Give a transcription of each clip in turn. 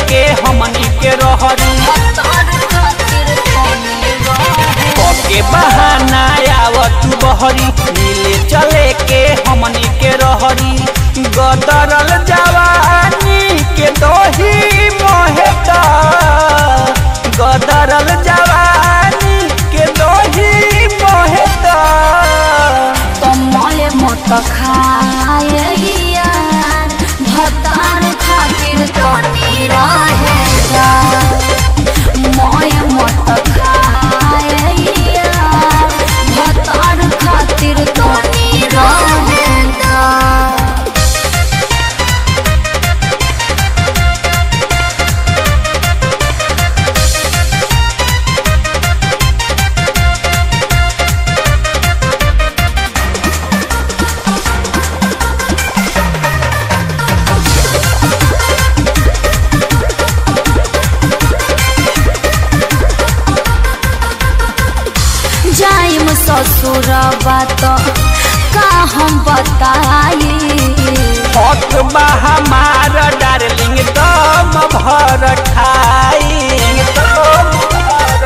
के हमनी के रहरी भतार खातिर तनी रहे के बहाना आवत बहरी मिले चले के हमनी के रहरी गदरल जवानी के दोही मोहेता गदरल जवानी के दोही मोहेता तमले मत खाए यार भतार खातिर तनी रहे मोय मत खाए यार भतार खातिर तनी रहे जाइम ससुर बात का हम बताई हक बा हमार डार्लिंग दम भर खाई दम भर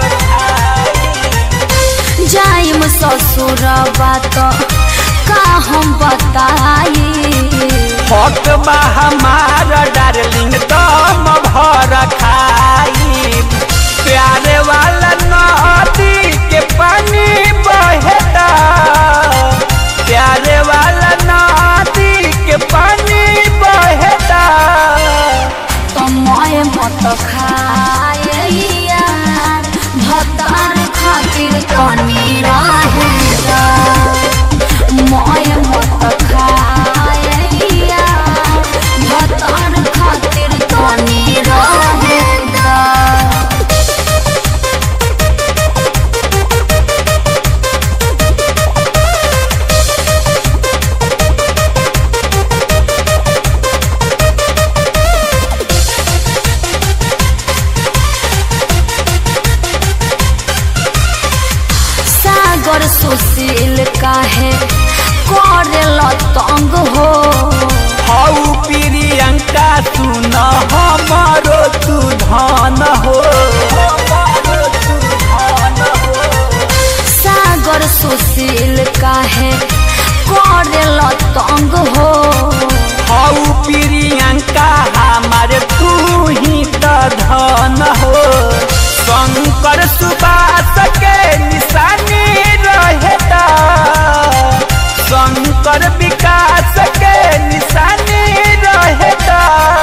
खाई जाइम ससुर बात का हम बताई हक बा हमार डार्लिंग दम भर खाई प्यारे वाला नदी के पानी बहेता प्यारे वाला नदी के पानी बहेता तमय मत खाए यार भतार खातिर तनी रहेगा मय मत खाए यार भतार खातिर तनी रहेगा सागर सुशील काहे करेल तंग हो हऊ प्रियंका सुन हमारो तू धन हो हमारो तू धन हो सागर सुशील काहे करेल तंग हो हऊ प्रियंका हमारे तू ही त धन हो शंकर सुबास के निशानी रहेता शंकर विकास के निशानी रहेता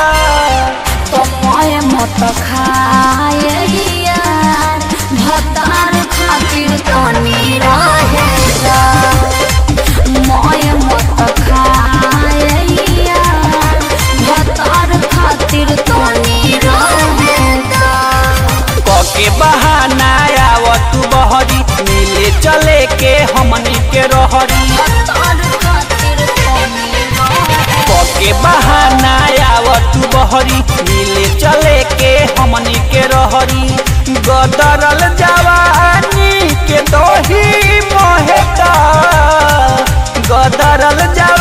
तमय मत खाए यार भतार खातिर तनी रहेगा मय मत खाए यार भतार खातिर तनी रहेगा के बहाना आवत बहरी मिले चले के हमनी के रहरी भतार खातिर तनी रहेगा के बहाना आवत बहरी मिले चले के हमनी के रहरी गदरल जवानी के दोही मोहेता गदरल जवानी